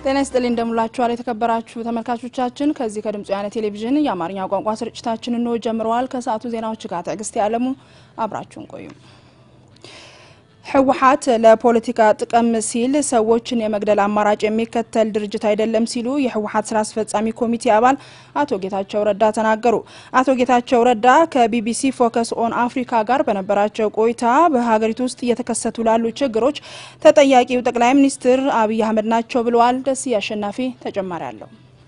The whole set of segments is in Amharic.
ጤና ይስጥልኝ እንደምላችኋል የተከበራችሁ ተመልካቾቻችን። ከዚህ ከድምጽ ወያነ ቴሌቪዥን የአማርኛ ቋንቋ ስርጭታችን እንሆ ጀምረዋል። ከሰዓቱ ዜናዎች ጋር ትዕግስት ያለሙ አብራችሁን ቆዩ። ህወሓት ለፖለቲካ ጥቅም ሲል ሰዎችን የመግደል አማራጭ የሚከተል ድርጅት አይደለም ሲሉ የህወሓት ስራ አስፈጻሚ ኮሚቴ አባል አቶ ጌታቸው ረዳ ተናገሩ። አቶ ጌታቸው ረዳ ከቢቢሲ ፎከስ ኦን አፍሪካ ጋር በነበራቸው ቆይታ በሀገሪቱ ውስጥ እየተከሰቱ ላሉ ችግሮች ተጠያቂው ጠቅላይ ሚኒስትር አብይ አህመድ ናቸው ብለዋል። ደስዬ አሸናፊ ተጨማሪ አለው።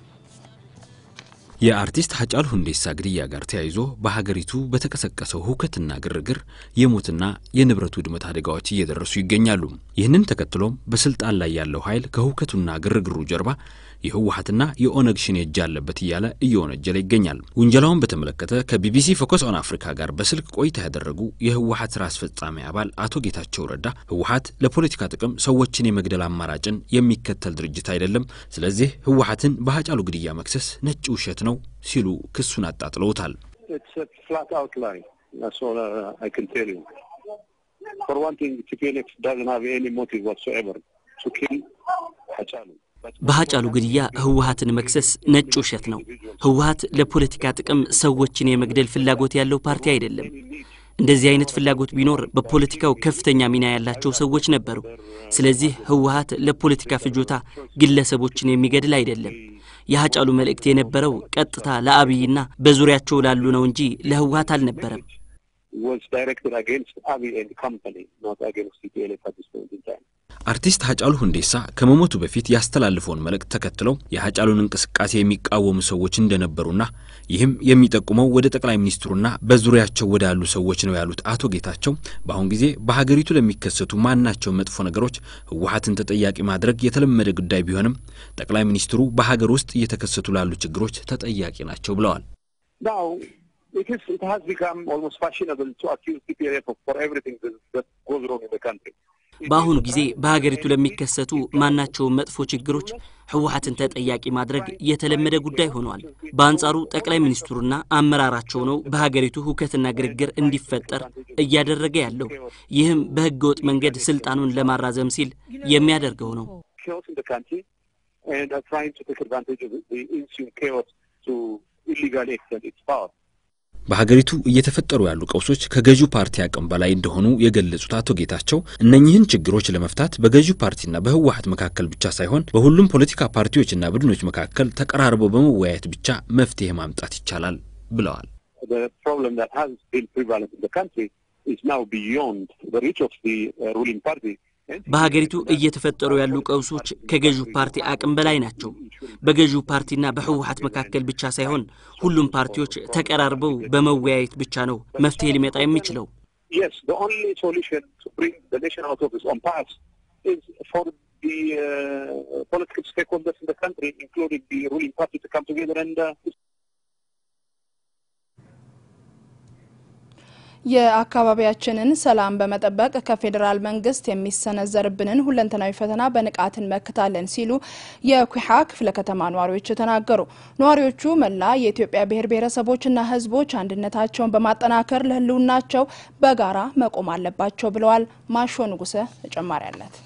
የአርቲስት ሀጫሉ ሁንዴሳ ግድያ ጋር ተያይዞ በሀገሪቱ በተቀሰቀሰው ሁከትና ግርግር የሞትና የንብረት ውድመት አደጋዎች እየደረሱ ይገኛሉ። ይህንን ተከትሎም በስልጣን ላይ ያለው ኃይል ከሁከቱና ግርግሩ ጀርባ የህወሓትና የኦነግ ሽኔ እጅ አለበት እያለ እየወነጀለ ይገኛል። ውንጀላውን በተመለከተ ከቢቢሲ ፎከስ ኦን አፍሪካ ጋር በስልክ ቆይታ ያደረጉ የህወሓት ስራ አስፈጻሚ አባል አቶ ጌታቸው ረዳ ህወሓት ለፖለቲካ ጥቅም ሰዎችን የመግደል አማራጭን የሚከተል ድርጅት አይደለም፣ ስለዚህ ህወሓትን በሀጫሉ ግድያ መክሰስ ነጭ ውሸት ነው ሲሉ ክሱን አጣጥለውታል። በሀጫሉ ግድያ ህወሓትን መክሰስ ነጭ ውሸት ነው። ህወሓት ለፖለቲካ ጥቅም ሰዎችን የመግደል ፍላጎት ያለው ፓርቲ አይደለም። እንደዚህ አይነት ፍላጎት ቢኖር በፖለቲካው ከፍተኛ ሚና ያላቸው ሰዎች ነበሩ። ስለዚህ ህወሓት ለፖለቲካ ፍጆታ ግለሰቦችን የሚገድል አይደለም። የሀጫሉ መልእክት የነበረው ቀጥታ ለአብይና በዙሪያቸው ላሉ ነው እንጂ ለህወሓት አልነበረም። አርቲስት ሀጫሉ ሁንዴሳ ከመሞቱ በፊት ያስተላልፈውን መልእክት ተከትለው የሀጫሉን እንቅስቃሴ የሚቃወሙ ሰዎች እንደነበሩና ይህም የሚጠቁመው ወደ ጠቅላይ ሚኒስትሩና በዙሪያቸው ወዳሉ ሰዎች ነው ያሉት አቶ ጌታቸው በአሁን ጊዜ በሀገሪቱ ለሚከሰቱ ማናቸው መጥፎ ነገሮች ህወሓትን ተጠያቂ ማድረግ የተለመደ ጉዳይ ቢሆንም ጠቅላይ ሚኒስትሩ በሀገር ውስጥ እየተከሰቱ ላሉ ችግሮች ተጠያቂ ናቸው ብለዋል። በአሁኑ ጊዜ በሀገሪቱ ለሚከሰቱ ማናቸውም መጥፎ ችግሮች ህወሓትን ተጠያቂ ማድረግ የተለመደ ጉዳይ ሆኗል። በአንጻሩ ጠቅላይ ሚኒስትሩና አመራራቸው ነው በሀገሪቱ ሁከትና ግርግር እንዲፈጠር እያደረገ ያለው። ይህም በህገ ወጥ መንገድ ስልጣኑን ለማራዘም ሲል የሚያደርገው ነው። በሀገሪቱ እየተፈጠሩ ያሉ ቀውሶች ከገዢው ፓርቲ አቅም በላይ እንደሆኑ የገለጹት አቶ ጌታቸው እነኚህን ችግሮች ለመፍታት በገዢው ፓርቲና በህወሓት መካከል ብቻ ሳይሆን በሁሉም ፖለቲካ ፓርቲዎችና ቡድኖች መካከል ተቀራርበው በመወያየት ብቻ መፍትሄ ማምጣት ይቻላል ብለዋል። በሀገሪቱ እየተፈጠሩ ያሉ ቀውሶች ከገዢው ፓርቲ አቅም በላይ ናቸው። በገዢው ፓርቲና በህወሓት መካከል ብቻ ሳይሆን ሁሉም ፓርቲዎች ተቀራርበው በመወያየት ብቻ ነው መፍትሄ ሊመጣ የሚችለው። የአካባቢያችንን ሰላም በመጠበቅ ከፌዴራል መንግስት የሚሰነዘርብንን ሁለንተናዊ ፈተና በንቃት እንመክታለን ሲሉ የኩሓ ክፍለ ከተማ ነዋሪዎች ተናገሩ። ነዋሪዎቹ መላ የኢትዮጵያ ብሔር ብሔረሰቦችና ህዝቦች አንድነታቸውን በማጠናከር ለህልውናቸው በጋራ መቆም አለባቸው ብለዋል። ማሾ ንጉሰ ተጨማሪ አላት።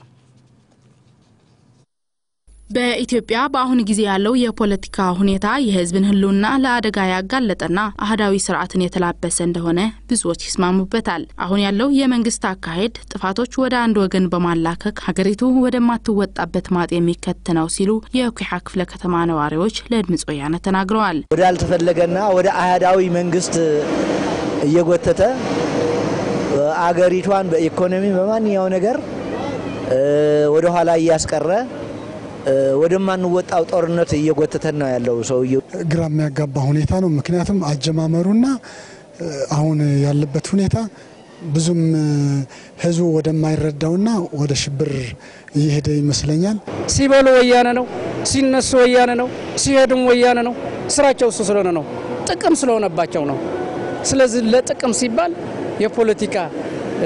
በኢትዮጵያ በአሁኑ ጊዜ ያለው የፖለቲካ ሁኔታ የህዝብን ህልውና ለአደጋ ያጋለጠና አህዳዊ ስርዓትን የተላበሰ እንደሆነ ብዙዎች ይስማሙበታል። አሁን ያለው የመንግስት አካሄድ ጥፋቶች ወደ አንድ ወገን በማላከክ ሀገሪቱ ወደማትወጣበት ማጥ የሚከት ነው ሲሉ የኩሓ ክፍለ ከተማ ነዋሪዎች ለድምጽ ወያነ ተናግረዋል። ወደ አልተፈለገና ወደ አህዳዊ መንግስት እየጎተተ አገሪቷን በኢኮኖሚ በማንኛው ነገር ወደ ኋላ እያስቀረ ወደማንወጣው ጦርነት እየጎተተን ነው ያለው። ሰውየው ግራ የሚያጋባ ሁኔታ ነው። ምክንያቱም አጀማመሩና አሁን ያለበት ሁኔታ ብዙም ህዝቡ ወደማይረዳውና ወደ ሽብር እየሄደ ይመስለኛል። ሲበሉ ወያነ ነው፣ ሲነሱ ወያነ ነው፣ ሲሄዱም ወያነ ነው። ስራቸው እሱ ስለሆነ ነው፣ ጥቅም ስለሆነባቸው ነው። ስለዚህ ለጥቅም ሲባል የፖለቲካ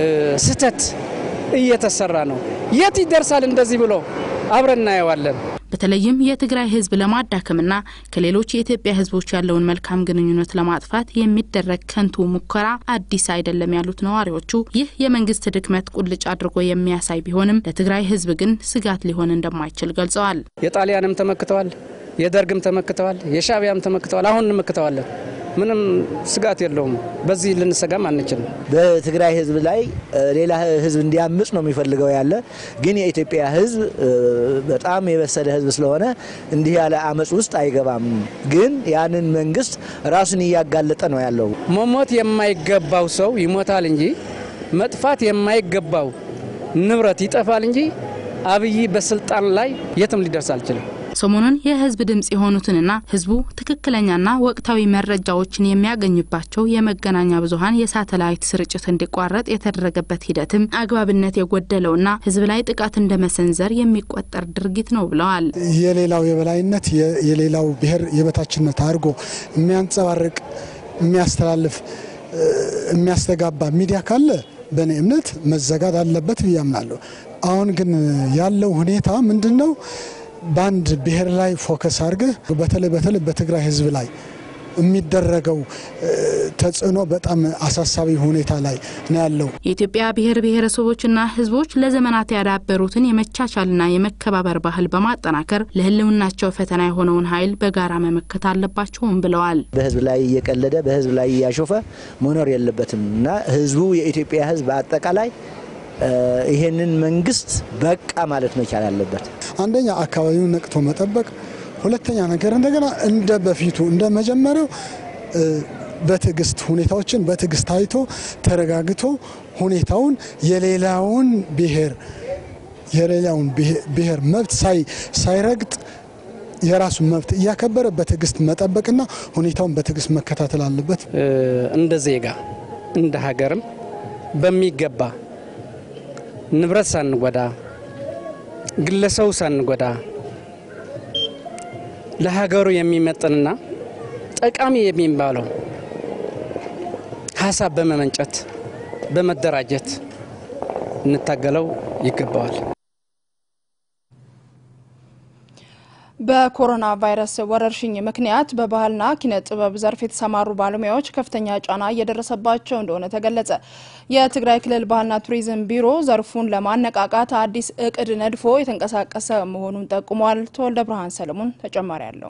ስህተት እየተሰራ ነው። የት ይደርሳል እንደዚህ ብሎ አብረን እናየዋለን። በተለይም የትግራይ ህዝብ ለማዳከምና ከሌሎች የኢትዮጵያ ህዝቦች ያለውን መልካም ግንኙነት ለማጥፋት የሚደረግ ከንቱ ሙከራ አዲስ አይደለም ያሉት ነዋሪዎቹ ይህ የመንግስት ድክመት ቁልጭ አድርጎ የሚያሳይ ቢሆንም ለትግራይ ህዝብ ግን ስጋት ሊሆን እንደማይችል ገልጸዋል። የጣሊያንም ተመክተዋል፣ የደርግም ተመክተዋል፣ የሻዕቢያም ተመክተዋል። አሁን እንመክተዋለን። ምንም ስጋት የለውም። በዚህ ልንሰጋም አንችልም። በትግራይ ህዝብ ላይ ሌላ ህዝብ እንዲያምጽ ነው የሚፈልገው ያለ ግን የኢትዮጵያ ህዝብ በጣም የበሰለ ህዝብ ስለሆነ እንዲህ ያለ አመፅ ውስጥ አይገባም። ግን ያንን መንግስት ራሱን እያጋለጠ ነው ያለው። መሞት የማይገባው ሰው ይሞታል እንጂ መጥፋት የማይገባው ንብረት ይጠፋል እንጂ አብይ በስልጣን ላይ የትም ሊደርስ አልችልም። ሰሞኑን የህዝብ ድምፅ የሆኑትንና ህዝቡ ትክክለኛና ወቅታዊ መረጃዎችን የሚያገኝባቸው የመገናኛ ብዙኃን የሳተላይት ስርጭት እንዲቋረጥ የተደረገበት ሂደትም አግባብነት የጎደለውና ህዝብ ላይ ጥቃት እንደ መሰንዘር የሚቆጠር ድርጊት ነው ብለዋል። የሌላው የበላይነት የሌላው ብሔር የበታችነት አድርጎ የሚያንጸባርቅ የሚያስተላልፍ የሚያስተጋባ ሚዲያ ካለ በእኔ እምነት መዘጋት አለበት ብዬ አምናለሁ። አሁን ግን ያለው ሁኔታ ምንድን ነው? በአንድ ብሔር ላይ ፎከስ አድርገህ በተለይ በተለይ በትግራይ ህዝብ ላይ የሚደረገው ተጽዕኖ በጣም አሳሳቢ ሁኔታ ላይ ነው ያለው። የኢትዮጵያ ብሔር ብሔረሰቦችና ህዝቦች ለዘመናት ያዳበሩትን የመቻቻልና የመከባበር ባህል በማጠናከር ለህልውናቸው ፈተና የሆነውን ኃይል በጋራ መመከት አለባቸውም ብለዋል። በህዝብ ላይ እየቀለደ በህዝብ ላይ እያሾፈ መኖር የለበትም እና ህዝቡ የኢትዮጵያ ህዝብ አጠቃላይ ይሄንን መንግስት በቃ ማለት መቻል አለበት። አንደኛ አካባቢውን ነቅቶ መጠበቅ፣ ሁለተኛ ነገር እንደገና እንደ በፊቱ እንደ መጀመሪያው በትዕግስት ሁኔታዎችን በትዕግስት አይቶ ተረጋግቶ ሁኔታውን የሌላውን ብሔር የሌላውን ብሔር መብት ሳይረግጥ የራሱን መብት እያከበረ በትዕግስት መጠበቅና ሁኔታውን በትዕግስት መከታተል አለበት። እንደ ዜጋ እንደ ሀገርም በሚገባ ንብረት ሳንጎዳ ግለሰቡ ሳንጎዳ ለሀገሩ የሚመጥንና ጠቃሚ የሚባለው ሀሳብ በመመንጨት በመደራጀት እንታገለው ይገባዋል። በኮሮና ቫይረስ ወረርሽኝ ምክንያት በባህልና ኪነ ጥበብ ዘርፍ የተሰማሩ ባለሙያዎች ከፍተኛ ጫና እየደረሰባቸው እንደሆነ ተገለጸ። የትግራይ ክልል ባህልና ቱሪዝም ቢሮ ዘርፉን ለማነቃቃት አዲስ እቅድ ነድፎ የተንቀሳቀሰ መሆኑን ጠቁሟል። ተወልደ ብርሃን ሰለሞን ተጨማሪ አለው።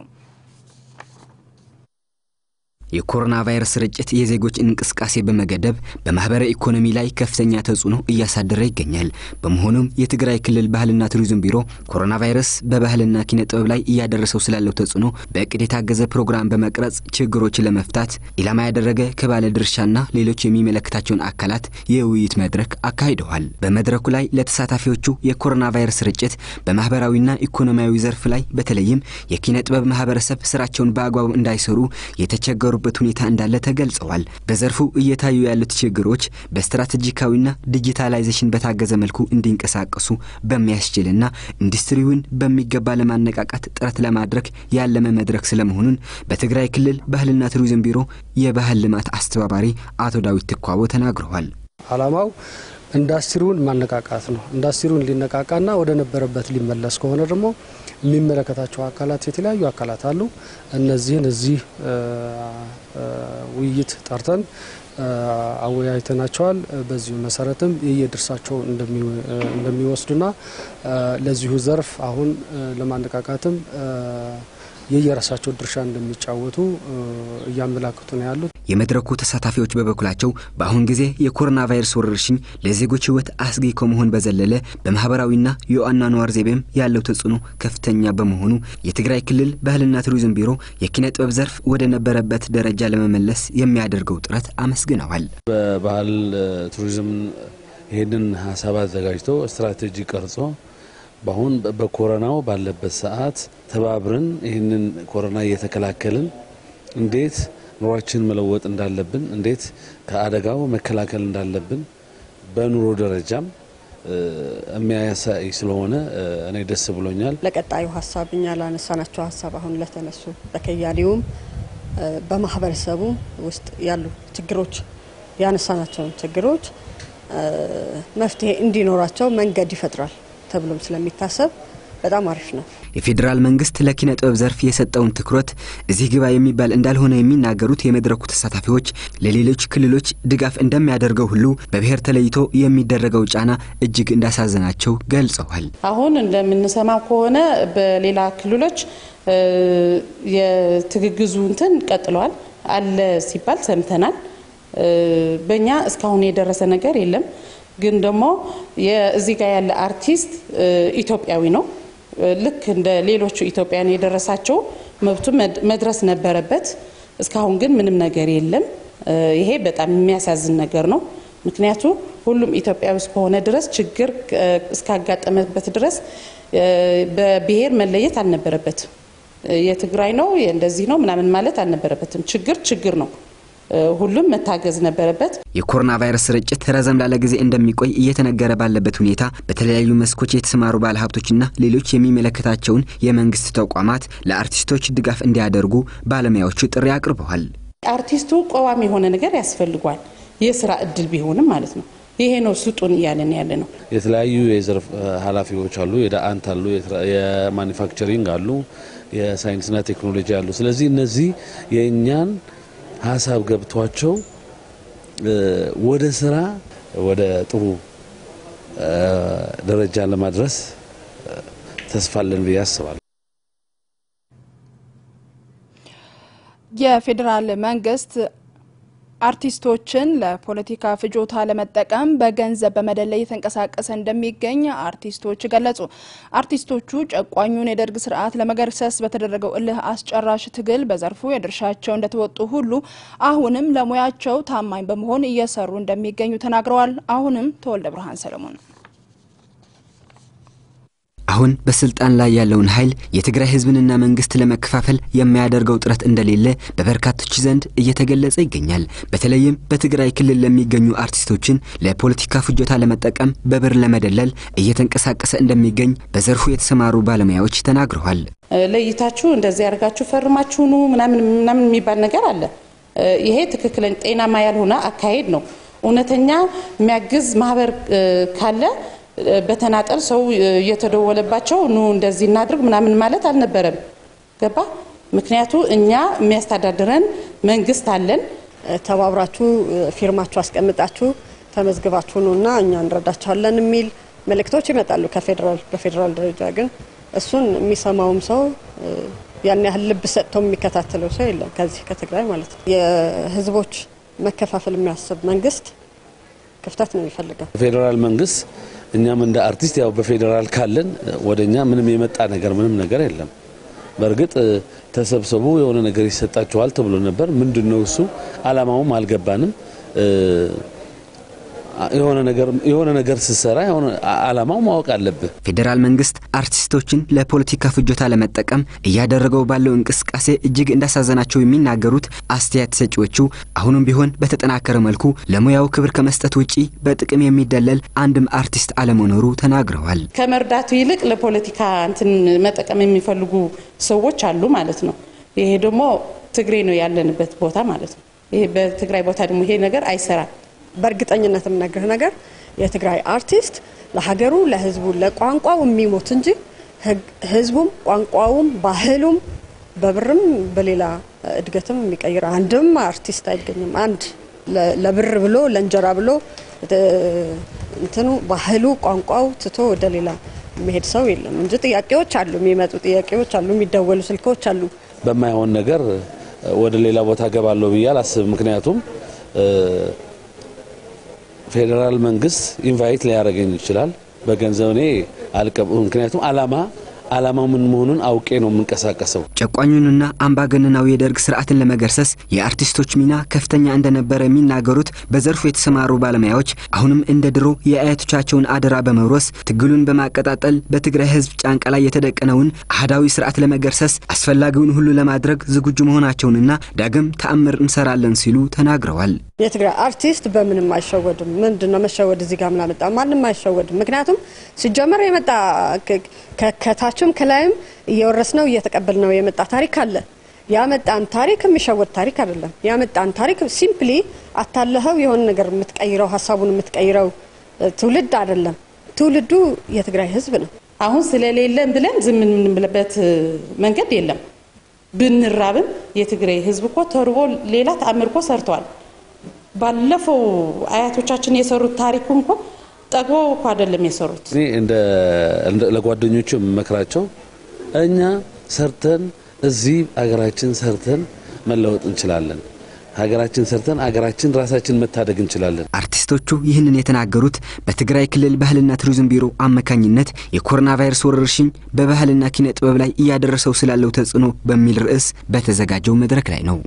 የኮሮና ቫይረስ ስርጭት የዜጎች እንቅስቃሴ በመገደብ በማህበረ ኢኮኖሚ ላይ ከፍተኛ ተጽዕኖ እያሳደረ ይገኛል። በመሆኑም የትግራይ ክልል ባህልና ቱሪዝም ቢሮ ኮሮና ቫይረስ በባህልና ኪነ ጥበብ ላይ እያደረሰው ስላለው ተጽዕኖ በእቅድ የታገዘ ፕሮግራም በመቅረጽ ችግሮችን ለመፍታት ኢላማ ያደረገ ከባለ ድርሻና ሌሎች የሚመለከታቸውን አካላት የውይይት መድረክ አካሂደዋል። በመድረኩ ላይ ለተሳታፊዎቹ የኮሮና ቫይረስ ስርጭት በማህበራዊና ኢኮኖሚያዊ ዘርፍ ላይ በተለይም የኪነ ጥበብ ማህበረሰብ ስራቸውን በአግባቡ እንዳይሰሩ የተቸገሩ በት ሁኔታ እንዳለ ተገልጸዋል። በዘርፉ እየታዩ ያሉት ችግሮች በስትራቴጂካዊና ዲጂታላይዜሽን በታገዘ መልኩ እንዲንቀሳቀሱ በሚያስችልና ኢንዱስትሪውን በሚገባ ለማነቃቃት ጥረት ለማድረግ ያለመ መድረክ ስለመሆኑን በትግራይ ክልል ባህልና ቱሪዝም ቢሮ የባህል ልማት አስተባባሪ አቶ ዳዊት ትኳቦ ተናግረዋል። አላማው ኢንዱስትሪውን ማነቃቃት ነው። ኢንዱስትሪውን ሊነቃቃና ወደ ነበረበት ሊመለስ ከሆነ ደግሞ የሚመለከታቸው አካላት የተለያዩ አካላት አሉ። እነዚህን እዚህ ውይይት ጠርተን አወያይተናቸዋል። በዚሁ መሰረትም የየድርሻቸውን እንደሚወስዱና ለዚሁ ዘርፍ አሁን ለማነቃቃትም የየራሳቸው ድርሻ እንደሚጫወቱ እያመላክቱ ነው ያሉት። የመድረኩ ተሳታፊዎች በበኩላቸው በአሁን ጊዜ የኮሮና ቫይረስ ወረርሽኝ ለዜጎች ሕይወት አስጊ ከመሆን በዘለለ በማህበራዊና የአኗኗር ዘይቤም ያለው ተጽዕኖ ከፍተኛ በመሆኑ የትግራይ ክልል ባህልና ቱሪዝም ቢሮ የኪነ ጥበብ ዘርፍ ወደ ነበረበት ደረጃ ለመመለስ የሚያደርገው ጥረት አመስግነዋል። በባህል ቱሪዝም ይህንን ሀሳብ አዘጋጅቶ ስትራቴጂ ቀርጾ በአሁን በኮሮናው ባለበት ሰዓት ተባብረን ይህንን ኮሮና እየተከላከልን እንዴት ኑሯችን መለወጥ እንዳለብን እንዴት ከአደጋው መከላከል እንዳለብን በኑሮ ደረጃም የሚያሳይ ስለሆነ እኔ ደስ ብሎኛል። ለቀጣዩ ሀሳብ እኛ ላነሳናቸው ሀሳብ አሁን ለተነሱ በከያኔውም በማህበረሰቡ ውስጥ ያሉ ችግሮች ያነሳናቸውን ችግሮች መፍትሄ እንዲኖራቸው መንገድ ይፈጥራል ተብሎም ስለሚታሰብ በጣም አሪፍ ነው። የፌዴራል መንግስት ለኪነ ጥበብ ዘርፍ የሰጠውን ትኩረት እዚህ ግባ የሚባል እንዳልሆነ የሚናገሩት የመድረኩ ተሳታፊዎች ለሌሎች ክልሎች ድጋፍ እንደሚያደርገው ሁሉ በብሔር ተለይቶ የሚደረገው ጫና እጅግ እንዳሳዘናቸው ገልጸዋል። አሁን እንደምንሰማው ከሆነ በሌላ ክልሎች የትግግዙ እንትን ቀጥለዋል አለ ሲባል ሰምተናል። በእኛ እስካሁን የደረሰ ነገር የለም። ግን ደግሞ እዚህ ጋር ያለ አርቲስት ኢትዮጵያዊ ነው። ልክ እንደ ሌሎቹ ኢትዮጵያን የደረሳቸው መብቱ መድረስ ነበረበት። እስካሁን ግን ምንም ነገር የለም። ይሄ በጣም የሚያሳዝን ነገር ነው። ምክንያቱ ሁሉም ኢትዮጵያዊ እስከሆነ ድረስ ችግር እስካጋጠመበት ድረስ በብሔር መለየት አልነበረበትም። የትግራይ ነው እንደዚህ ነው ምናምን ማለት አልነበረበትም። ችግር ችግር ነው። ሁሉም መታገዝ ነበረበት። የኮሮና ቫይረስ ስርጭት ረዘም ላለ ጊዜ እንደሚቆይ እየተነገረ ባለበት ሁኔታ በተለያዩ መስኮች የተሰማሩ ባለሀብቶችና ሌሎች የሚመለከታቸውን የመንግስት ተቋማት ለአርቲስቶች ድጋፍ እንዲያደርጉ ባለሙያዎቹ ጥሪ አቅርበዋል። አርቲስቱ ቋሚ የሆነ ነገር ያስፈልጓል። የስራ እድል ቢሆንም ማለት ነው። ይሄ ነው ስጡን እያለን ያለ ነው። የተለያዩ የዘርፍ ኃላፊዎች አሉ፣ የዳአንት አሉ፣ የማኒፋክቸሪንግ አሉ፣ የሳይንስና ቴክኖሎጂ አሉ። ስለዚህ እነዚህ የእኛን ሀሳብ ገብቷቸው ወደ ስራ ወደ ጥሩ ደረጃ ለማድረስ ተስፋለን ብዬ አስባለሁ። የፌዴራል መንግስት አርቲስቶችን ለፖለቲካ ፍጆታ ለመጠቀም በገንዘብ በመደለይ የተንቀሳቀሰ እንደሚገኝ አርቲስቶች ገለጹ። አርቲስቶቹ ጨቋኙን የደርግ ስርዓት ለመገርሰስ በተደረገው እልህ አስጨራሽ ትግል በዘርፉ የድርሻቸው እንደተወጡ ሁሉ አሁንም ለሙያቸው ታማኝ በመሆን እየሰሩ እንደሚገኙ ተናግረዋል። አሁንም ተወልደ ብርሃን ሰለሞን አሁን በስልጣን ላይ ያለውን ኃይል የትግራይ ህዝብንና መንግስት ለመከፋፈል የሚያደርገው ጥረት እንደሌለ በበርካቶች ዘንድ እየተገለጸ ይገኛል። በተለይም በትግራይ ክልል ለሚገኙ አርቲስቶችን ለፖለቲካ ፍጆታ ለመጠቀም በብር ለመደለል እየተንቀሳቀሰ እንደሚገኝ በዘርፉ የተሰማሩ ባለሙያዎች ተናግረዋል። ለይታችሁ እንደዚህ ያደርጋችሁ ፈርማችሁ ኑ ምናምን ምናምን የሚባል ነገር አለ። ይሄ ትክክለኛ ጤናማ ያልሆነ አካሄድ ነው። እውነተኛ የሚያግዝ ማህበር ካለ በተናጠል ሰው እየተደወለባቸው ኑ እንደዚህ እናድርግ ምናምን ማለት አልነበረም። ገባ? ምክንያቱ እኛ የሚያስተዳድረን መንግስት አለን። ተባብራችሁ ፊርማችሁ አስቀምጣችሁ ተመዝግባችሁ ኑና እኛ እንረዳችኋለን የሚል መልእክቶች ይመጣሉ ከፌዴራል በፌዴራል ደረጃ ግን እሱን የሚሰማውም ሰው ያን ያህል ልብ ሰጥቶ የሚከታተለው ሰው የለም። ከዚህ ከትግራይ ማለት ነው። የህዝቦች መከፋፈል የሚያስብ መንግስት ክፍተት ነው የሚፈልገው ፌዴራል መንግስት እኛም እንደ አርቲስት ያው በፌዴራል ካለን ወደ እኛ ምንም የመጣ ነገር ምንም ነገር የለም። በእርግጥ ተሰብሰቡ የሆነ ነገር ይሰጣችኋል ተብሎ ነበር። ምንድን ነው እሱ? አላማውም አልገባንም። የሆነ ነገር ስትሰራ የሆነ አላማው ማወቅ አለብህ። ፌዴራል መንግስት አርቲስቶችን ለፖለቲካ ፍጆታ ለመጠቀም እያደረገው ባለው እንቅስቃሴ እጅግ እንዳሳዘናቸው የሚናገሩት አስተያየት ሰጪዎቹ አሁንም ቢሆን በተጠናከረ መልኩ ለሙያው ክብር ከመስጠት ውጪ በጥቅም የሚደለል አንድም አርቲስት አለመኖሩ ተናግረዋል። ከመርዳቱ ይልቅ ለፖለቲካ እንትን መጠቀም የሚፈልጉ ሰዎች አሉ ማለት ነው። ይሄ ደግሞ ትግሬ ነው ያለንበት ቦታ ማለት ነው። ይሄ በትግራይ ቦታ ደግሞ ይሄ ነገር አይሰራም። በእርግጠኝነት የምነግርህ ነገር የትግራይ አርቲስት ለሀገሩ፣ ለህዝቡ፣ ለቋንቋው የሚሞት እንጂ ህዝቡም ቋንቋውም ባህሉም በብርም በሌላ እድገትም የሚቀይር አንድም አርቲስት አይገኝም። አንድ ለብር ብሎ ለእንጀራ ብሎ እንትኑ ባህሉ ቋንቋው ትቶ ወደ ሌላ የሚሄድ ሰው የለም እንጂ ጥያቄዎች አሉ፣ የሚመጡ ጥያቄዎች አሉ፣ የሚደወሉ ስልኮች አሉ። በማይሆን ነገር ወደ ሌላ ቦታ ገባለሁ ብዬ አላስብም። ምክንያቱም ፌዴራል መንግስት ኢንቫይት ሊያደርገኝ ይችላል በገንዘብ እኔ አልቀብ ምክንያቱም አላማ አላማው ምን መሆኑን አውቄ ነው የምንቀሳቀሰው። ጨቋኙንና አምባገነናዊ የደርግ ስርዓትን ለመገርሰስ የአርቲስቶች ሚና ከፍተኛ እንደነበረ የሚናገሩት በዘርፉ የተሰማሩ ባለሙያዎች አሁንም እንደ ድሮ የአያቶቻቸውን አደራ በመውረስ ትግሉን በማቀጣጠል በትግራይ ህዝብ ጫንቃ ላይ የተደቀነውን አህዳዊ ስርዓት ለመገርሰስ አስፈላጊውን ሁሉ ለማድረግ ዝግጁ መሆናቸውንና ዳግም ተአምር እንሰራለን ሲሉ ተናግረዋል። የትግራይ አርቲስት በምንም አይሸወድም። ምንድን ነው መሸወድ? እዚህ ጋር ምናመጣ ማንም አይሸወድም። ምክንያቱም ሲጀመር የመጣ ከታችም ከላይም እየወረስ ነው እየተቀበል ነው የመጣ ታሪክ አለ። ያመጣን ታሪክ የሚሸወድ ታሪክ አይደለም። ያመጣን ታሪክ ሲምፕሊ አታለኸው የሆነ ነገር የምትቀይረው ሀሳቡን የምትቀይረው ትውልድ አይደለም። ትውልዱ የትግራይ ህዝብ ነው። አሁን ስለሌለን ብለን ዝም የምንልበት መንገድ የለም። ብንራብም የትግራይ ህዝብ እኮ ተርቦ ሌላ ተአምር እኮ ሰርተዋል። ባለፈው አያቶቻችን የሰሩት ታሪኩ እንኮ ጠግበው እኮ አይደለም የሰሩት። እኔ እንደ ለጓደኞቹ የምመክራቸው እኛ ሰርተን እዚህ አገራችን ሰርተን መለወጥ እንችላለን። ሀገራችን ሰርተን አገራችን ራሳችን መታደግ እንችላለን። አርቲስቶቹ ይህንን የተናገሩት በትግራይ ክልል ባህልና ቱሪዝም ቢሮ አማካኝነት የኮሮና ቫይረስ ወረርሽኝ በባህልና ኪነ ጥበብ ላይ እያደረሰው ስላለው ተጽዕኖ በሚል ርዕስ በተዘጋጀው መድረክ ላይ ነው።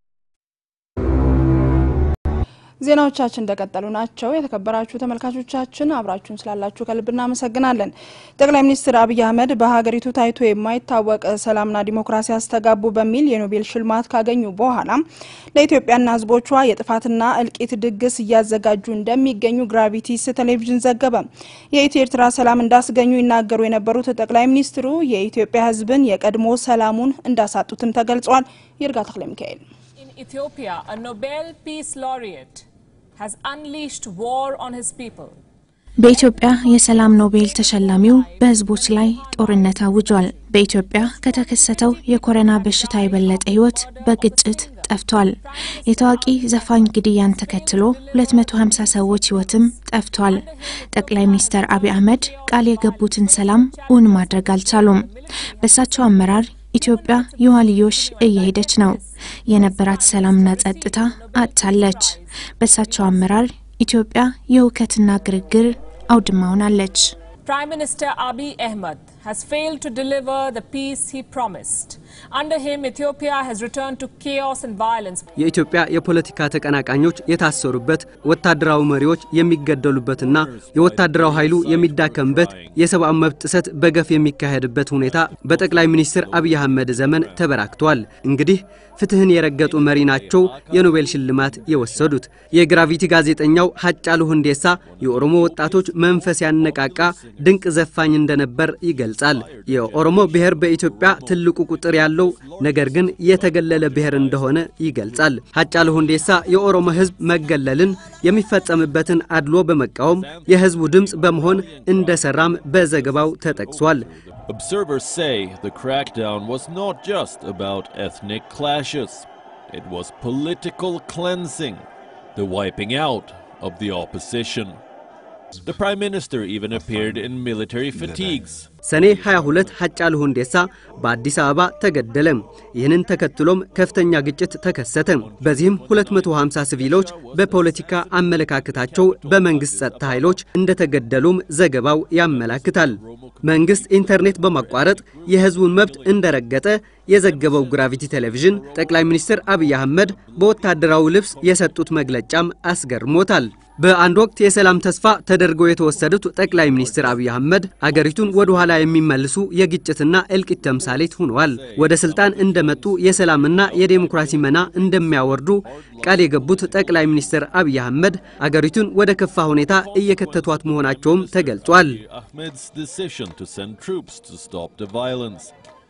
ዜናዎቻችን እንደቀጠሉ ናቸው። የተከበራችሁ ተመልካቾቻችን አብራችሁን ስላላችሁ ከልብ እናመሰግናለን። ጠቅላይ ሚኒስትር አብይ አህመድ በሀገሪቱ ታይቶ የማይታወቅ ሰላምና ዲሞክራሲ አስተጋቡ በሚል የኖቤል ሽልማት ካገኙ በኋላ ለኢትዮጵያና ሕዝቦቿ የጥፋትና እልቂት ድግስ እያዘጋጁ እንደሚገኙ ግራቪቲስ ቴሌቪዥን ዘገበ። የኢትዮ ኤርትራ ሰላም እንዳስገኙ ይናገሩ የነበሩት ጠቅላይ ሚኒስትሩ የኢትዮጵያ ሕዝብን የቀድሞ ሰላሙን እንዳሳጡትም ተገልጿል። ይርጋ ተክለ ሚካኤል Ethiopia, a Nobel Peace Laureate, has unleashed war on his people. በኢትዮጵያ የሰላም ኖቤል ተሸላሚው በህዝቦች ላይ ጦርነት አውጇል። በኢትዮጵያ ከተከሰተው የኮሮና በሽታ የበለጠ ህይወት በግጭት ጠፍቷል። የታዋቂ ዘፋኝ ግድያን ተከትሎ 250 ሰዎች ህይወትም ጠፍቷል። ጠቅላይ ሚኒስትር አብይ አህመድ ቃል የገቡትን ሰላም እውን ማድረግ አልቻሉም። በእሳቸው አመራር ኢትዮጵያ የኋልዮሽ እየሄደች ነው። የነበራት ሰላምና ጸጥታ አጥታለች። በእሳቸው አመራር ኢትዮጵያ የውከትና ግርግር አውድማ ሆናለች። Prime Minister Abiy Ahmed has failed to deliver the peace he promised. Under him, Ethiopia has returned to chaos and violence. የኢትዮጵያ የፖለቲካ ተቀናቃኞች የታሰሩበት፣ ወታደራዊ መሪዎች የሚገደሉበትና የወታደራዊ ኃይሉ የሚዳከምበት፣ የሰብአዊ መብት ጥሰት በገፍ የሚካሄድበት ሁኔታ በጠቅላይ ሚኒስትር አብይ አህመድ ዘመን ተበራክቷል። እንግዲህ ፍትህን የረገጡ መሪ ናቸው የኖቤል ሽልማት የወሰዱት። የግራቪቲ ጋዜጠኛው ሀጫሉ ሁንዴሳ የኦሮሞ ወጣቶች መንፈስ ያነቃቃ ድንቅ ዘፋኝ እንደነበር ይገልጻል። የኦሮሞ ብሔር በኢትዮጵያ ትልቁ ቁጥር ያለው ነገር ግን የተገለለ ብሔር እንደሆነ ይገልጻል። ሀጫሉ ሁንዴሳ የኦሮሞ ሕዝብ መገለልን የሚፈጸምበትን አድሎ በመቃወም የሕዝቡ ድምፅ በመሆን እንደሰራም በዘገባው ተጠቅሷል። Observers say the crackdown was not just about ethnic clashes, it was political cleansing, the wiping out of the opposition. The Prime Minister even appeared in military fatigues. ሰኔ 22 ሀጫሉ ሁንዴሳ በአዲስ አበባ ተገደለ። ይህንን ተከትሎም ከፍተኛ ግጭት ተከሰተ። በዚህም 250 ሲቪሎች በፖለቲካ አመለካከታቸው በመንግስት ጸጥታ ኃይሎች እንደተገደሉም ዘገባው ያመላክታል። መንግስት ኢንተርኔት በማቋረጥ የህዝቡን መብት እንደረገጠ የዘገበው ግራቪቲ ቴሌቪዥን ጠቅላይ ሚኒስትር አብይ አህመድ በወታደራዊ ልብስ የሰጡት መግለጫም አስገርሞታል። በአንድ ወቅት የሰላም ተስፋ ተደርገው የተወሰዱት ጠቅላይ ሚኒስትር አብይ አህመድ አገሪቱን ወደ ኋላ የሚመልሱ የግጭትና እልቂት ተምሳሌት ሆነዋል። ወደ ስልጣን እንደመጡ የሰላምና የዴሞክራሲ መና እንደሚያወርዱ ቃል የገቡት ጠቅላይ ሚኒስትር አብይ አህመድ አገሪቱን ወደ ከፋ ሁኔታ እየከተቷት መሆናቸውም ተገልጿል። Ahmed's decision to send troops to stop the violence.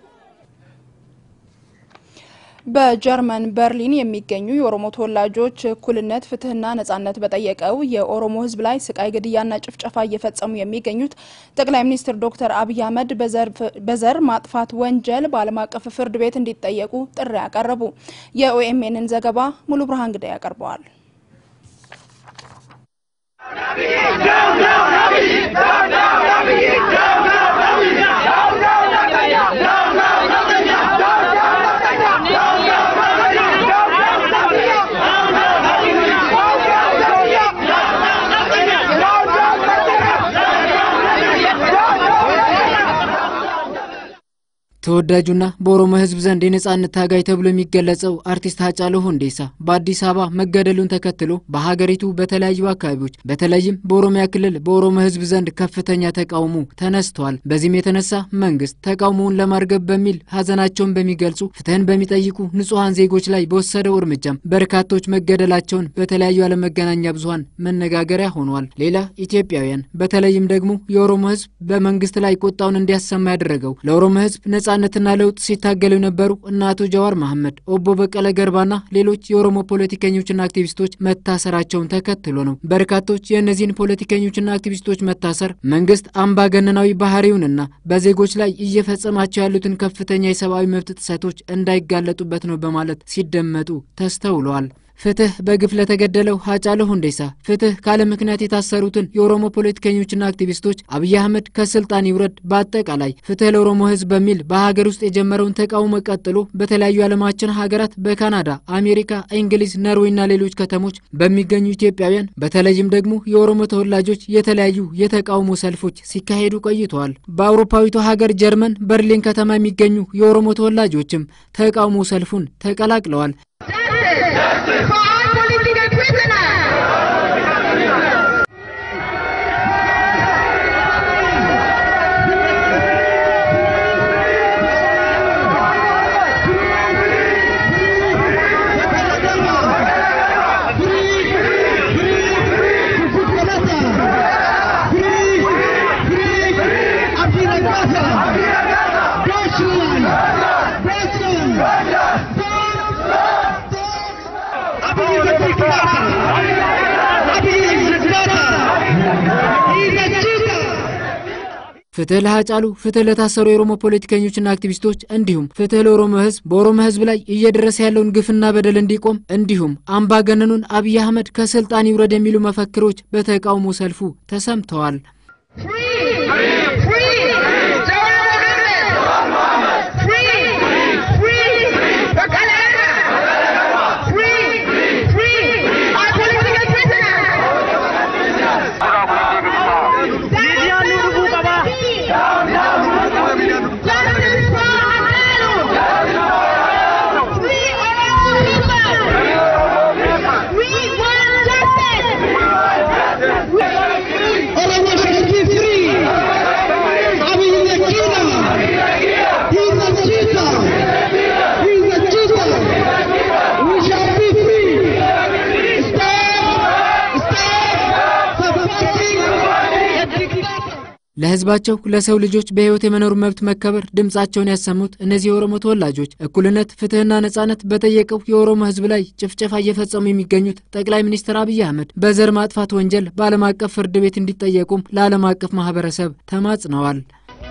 በጀርመን በርሊን የሚገኙ የኦሮሞ ተወላጆች እኩልነት፣ ፍትህና ነጻነት በጠየቀው የኦሮሞ ሕዝብ ላይ ስቃይ፣ ግድያና ጭፍጨፋ እየፈጸሙ የሚገኙት ጠቅላይ ሚኒስትር ዶክተር አብይ አህመድ በዘር ማጥፋት ወንጀል በዓለም አቀፍ ፍርድ ቤት እንዲጠየቁ ጥሪ ያቀረቡ። የኦኤምኤንን ዘገባ ሙሉ ብርሃን ግዳይ ያቀርበዋል። ተወዳጁና በኦሮሞ ህዝብ ዘንድ የነጻነት ታጋይ ተብሎ የሚገለጸው አርቲስት ሀጫሉ ሁንዴሳ በአዲስ አበባ መገደሉን ተከትሎ በሀገሪቱ በተለያዩ አካባቢዎች በተለይም በኦሮሚያ ክልል በኦሮሞ ህዝብ ዘንድ ከፍተኛ ተቃውሞ ተነስቷል። በዚህም የተነሳ መንግስት ተቃውሞውን ለማርገብ በሚል ሀዘናቸውን በሚገልጹ ፍትህን በሚጠይቁ ንጹሐን ዜጎች ላይ በወሰደው እርምጃም በርካቶች መገደላቸውን በተለያዩ ዓለም መገናኛ ብዙሀን መነጋገሪያ ሆኗል። ሌላ ኢትዮጵያውያን በተለይም ደግሞ የኦሮሞ ህዝብ በመንግስት ላይ ቁጣውን እንዲያሰማ ያደረገው ለኦሮሞ ህዝብ ነጻነት ነጻነትና ለውጥ ሲታገሉ የነበሩ እነ አቶ ጀዋር መሐመድ፣ ኦቦ በቀለ ገርባና ሌሎች የኦሮሞ ፖለቲከኞችና አክቲቪስቶች መታሰራቸውን ተከትሎ ነው። በርካቶች የእነዚህን ፖለቲከኞችና አክቲቪስቶች መታሰር መንግስት አምባገነናዊ ባህሪውንና በዜጎች ላይ እየፈጸማቸው ያሉትን ከፍተኛ የሰብአዊ መብት ጥሰቶች እንዳይጋለጡበት ነው በማለት ሲደመጡ ተስተውለዋል። ፍትህ በግፍ ለተገደለው ሀጫሉ ሁንዴሳ፣ ፍትህ ካለ ምክንያት የታሰሩትን የኦሮሞ ፖለቲከኞችና አክቲቪስቶች፣ አብይ አህመድ ከስልጣን ይውረድ፣ በአጠቃላይ ፍትህ ለኦሮሞ ህዝብ በሚል በሀገር ውስጥ የጀመረውን ተቃውሞ ቀጥሎ በተለያዩ የዓለማችን ሀገራት በካናዳ፣ አሜሪካ፣ እንግሊዝ፣ ኖርዌይና ሌሎች ከተሞች በሚገኙ ኢትዮጵያውያን በተለይም ደግሞ የኦሮሞ ተወላጆች የተለያዩ የተቃውሞ ሰልፎች ሲካሄዱ ቆይተዋል። በአውሮፓዊቷ ሀገር ጀርመን በርሊን ከተማ የሚገኙ የኦሮሞ ተወላጆችም ተቃውሞ ሰልፉን ተቀላቅለዋል። ፍትህ ለሀጫሉ፣ ፍትህ ለታሰሩ የኦሮሞ ፖለቲከኞችና አክቲቪስቶች እንዲሁም ፍትህ ለኦሮሞ ህዝብ፣ በኦሮሞ ህዝብ ላይ እየደረሰ ያለውን ግፍና በደል እንዲቆም እንዲሁም አምባገነኑን አብይ አህመድ ከስልጣን ይውረድ የሚሉ መፈክሮች በተቃውሞ ሰልፉ ተሰምተዋል። ለህዝባቸው ለሰው ልጆች በህይወት የመኖር መብት መከበር ድምጻቸውን ያሰሙት እነዚህ የኦሮሞ ተወላጆች እኩልነት፣ ፍትህና ነጻነት በጠየቀው የኦሮሞ ህዝብ ላይ ጭፍጨፋ እየፈጸሙ የሚገኙት ጠቅላይ ሚኒስትር አብይ አህመድ በዘር ማጥፋት ወንጀል በዓለም አቀፍ ፍርድ ቤት እንዲጠየቁም ለዓለም አቀፍ ማህበረሰብ ተማጽነዋል።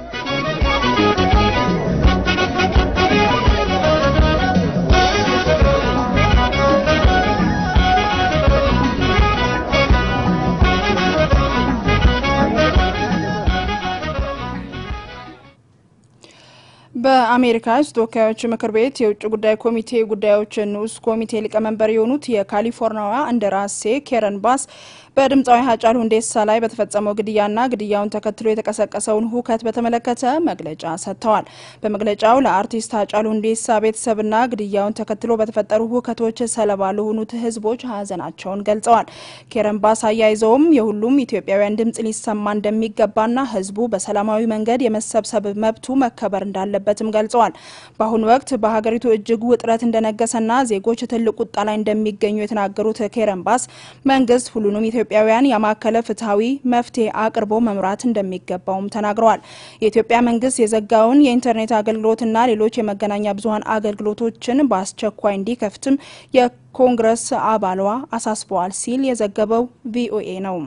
በአሜሪካ ህዝብ ተወካዮች ምክር ቤት የውጭ ጉዳይ ኮሚቴ ጉዳዮች ንዑስ ኮሚቴ ሊቀመንበር የሆኑት የካሊፎርኒያዋ እንደራሴ ኬረን ባስ በድምፃዊ ሀጫሉ ሁንዴሳ ላይ በተፈጸመው ግድያና ግድያውን ተከትሎ የተቀሰቀሰውን ሁከት በተመለከተ መግለጫ ሰጥተዋል። በመግለጫው ለአርቲስት ሀጫሉ ሁንዴሳ ቤተሰብና ግድያውን ተከትሎ በተፈጠሩ ሁከቶች ሰለባ ለሆኑት ህዝቦች ሀዘናቸውን ገልጸዋል። ኬረን ባስ አያይዘውም የሁሉም ኢትዮጵያውያን ድምጽ ሊሰማ እንደሚገባና ህዝቡ በሰላማዊ መንገድ የመሰብሰብ መብቱ መከበር እንዳለበትም ገልጸዋል። በአሁኑ ወቅት በሀገሪቱ እጅግ ውጥረት እንደነገሰና ዜጎች ትልቅ ቁጣ ላይ እንደሚገኙ የተናገሩት ኬረን ባስ መንግስት ሁሉንም ኢትዮጵያውያን ያማከለ ፍትሐዊ መፍትሄ አቅርቦ መምራት እንደሚገባውም ተናግረዋል። የኢትዮጵያ መንግስት የዘጋውን የኢንተርኔት አገልግሎትና ሌሎች የመገናኛ ብዙኃን አገልግሎቶችን በአስቸኳይ እንዲከፍትም የኮንግረስ አባሏ አሳስበዋል ሲል የዘገበው ቪኦኤ ነው።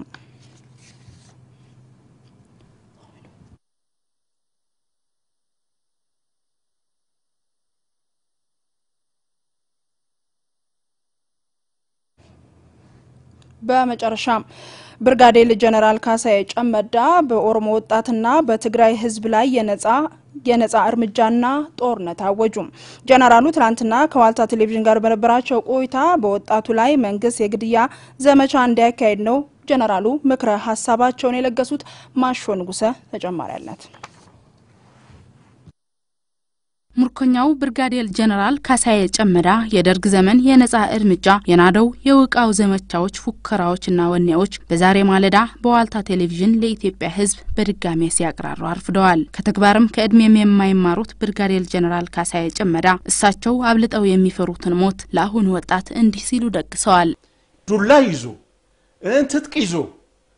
በመጨረሻም ብርጋዴር ጀነራል ካሳዬ ጨመዳ በኦሮሞ ወጣትና በትግራይ ህዝብ ላይ የነጻ የነጻ እርምጃና ጦርነት አወጁ። ጀነራሉ ትናንትና ከዋልታ ቴሌቪዥን ጋር በነበራቸው ቆይታ በወጣቱ ላይ መንግስት የግድያ ዘመቻ እንዲያካሄድ ነው ጀነራሉ ምክረ ሀሳባቸውን የለገሱት። ማሾ ንጉሰ ተጨማሪ አላት። ምርኮኛው ብርጋዴር ጀነራል ካሳዬ ጨመዳ የደርግ ዘመን የነጻ እርምጃ የናደው የውቃው ዘመቻዎች፣ ፉከራዎችና ወኔዎች በዛሬ ማለዳ በዋልታ ቴሌቪዥን ለኢትዮጵያ ሕዝብ በድጋሜ ሲያቅራሩ አርፍደዋል። ከተግባርም ከእድሜም የማይማሩት ብርጋዴር ጀነራል ካሳዬ ጨመዳ እሳቸው አብልጠው የሚፈሩትን ሞት ለአሁኑ ወጣት እንዲህ ሲሉ ደግሰዋል። ዱላ ይዞ ትጥቅ ይዞ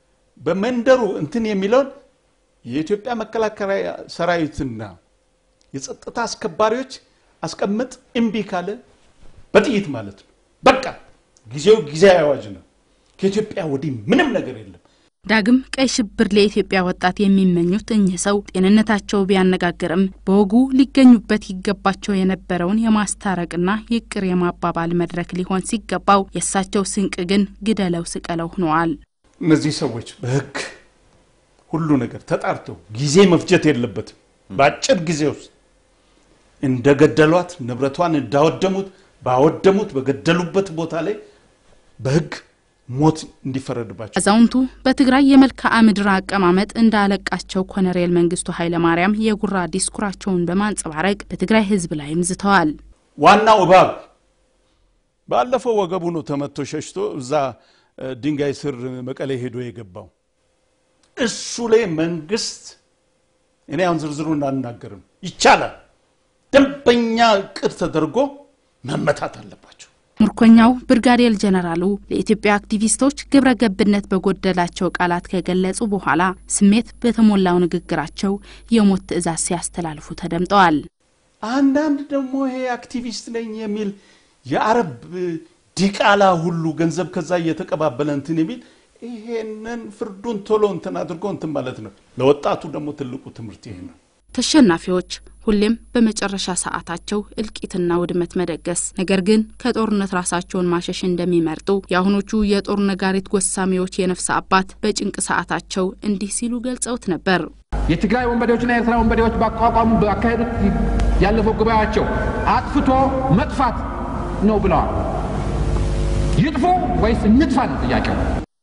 በመንደሩ እንትን የሚለውን የኢትዮጵያ መከላከያ ሰራዊትና የጸጥታ አስከባሪዎች አስቀምጥ እምቢ ካለ በጥይት ማለት ነው። በቃ ጊዜው ጊዜያዊ አዋጅ ነው። ከኢትዮጵያ ወዲህ ምንም ነገር የለም። ዳግም ቀይ ሽብር ለኢትዮጵያ ወጣት የሚመኙት እኚህ ሰው ጤንነታቸው ቢያነጋግርም በወጉ ሊገኙበት ይገባቸው የነበረውን የማስታረቅና ይቅር የማባባል መድረክ ሊሆን ሲገባው የእሳቸው ስንቅ ግን ግደለው ስቀለው ሆነዋል። እነዚህ ሰዎች በህግ ሁሉ ነገር ተጣርተው ጊዜ መፍጀት የለበትም። በአጭር ጊዜ ውስጥ እንደገደሏት ንብረቷን እንዳወደሙት ባወደሙት በገደሉበት ቦታ ላይ በህግ ሞት እንዲፈረድባቸው አዛውንቱ በትግራይ የመልክዓ ምድር አቀማመጥ እንዳለቃቸው ኮሎኔል መንግስቱ ኃይለማርያም የጉራ ዲስኩራቸውን በማንጸባረቅ በትግራይ ህዝብ ላይም ዝተዋል። ዋናው እባብ ባለፈው ወገቡ ነው ተመቶ ሸሽቶ እዛ ድንጋይ ስር መቀሌ ሄዶ የገባው እሱ ላይ መንግስት እኔ አሁን ዝርዝሩን አልናገርም፣ ይቻላል ደንበኛ እቅድ ተደርጎ መመታት አለባቸው። ምርኮኛው ብርጋዴር ጀነራሉ ለኢትዮጵያ አክቲቪስቶች ግብረ ገብነት በጎደላቸው ቃላት ከገለጹ በኋላ ስሜት በተሞላው ንግግራቸው የሞት ትዕዛዝ ሲያስተላልፉ ተደምጠዋል። አንዳንድ ደግሞ ይሄ አክቲቪስት ነኝ የሚል የአረብ ዲቃላ ሁሉ ገንዘብ ከዛ እየተቀባበለ እንትን የሚል ይሄንን ፍርዱን ቶሎ እንትን አድርጎ እንትን ማለት ነው። ለወጣቱ ደግሞ ትልቁ ትምህርት ይሄ ነው። ተሸናፊዎች ሁሌም በመጨረሻ ሰዓታቸው እልቂትና ውድመት መደገስ፣ ነገር ግን ከጦርነት ራሳቸውን ማሸሽ እንደሚመርጡ የአሁኖቹ የጦር ነጋሪት ጎሳሚዎች የነፍስ አባት በጭንቅ ሰዓታቸው እንዲህ ሲሉ ገልጸውት ነበር። የትግራይ ወንበዴዎችና የኤርትራ ወንበዴዎች ባቋቋሙ ባካሄዱት ያለፈው ጉባኤያቸው አጥፍቶ መጥፋት ነው ብለዋል። ይጥፉ ወይስ እንጥፋ ነው ጥያቄው።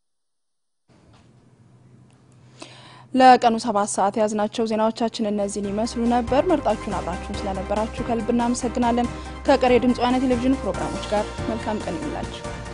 ለቀኑ ሰባት ሰዓት የያዝናቸው ዜናዎቻችን እነዚህን ይመስሉ ነበር። መርጣችሁን አብራችሁን ስለነበራችሁ ከልብ እናመሰግናለን። ከቀሪ የድምፅ ወያነ ቴሌቪዥን ፕሮግራሞች ጋር መልካም ቀን ይሁንላችሁ።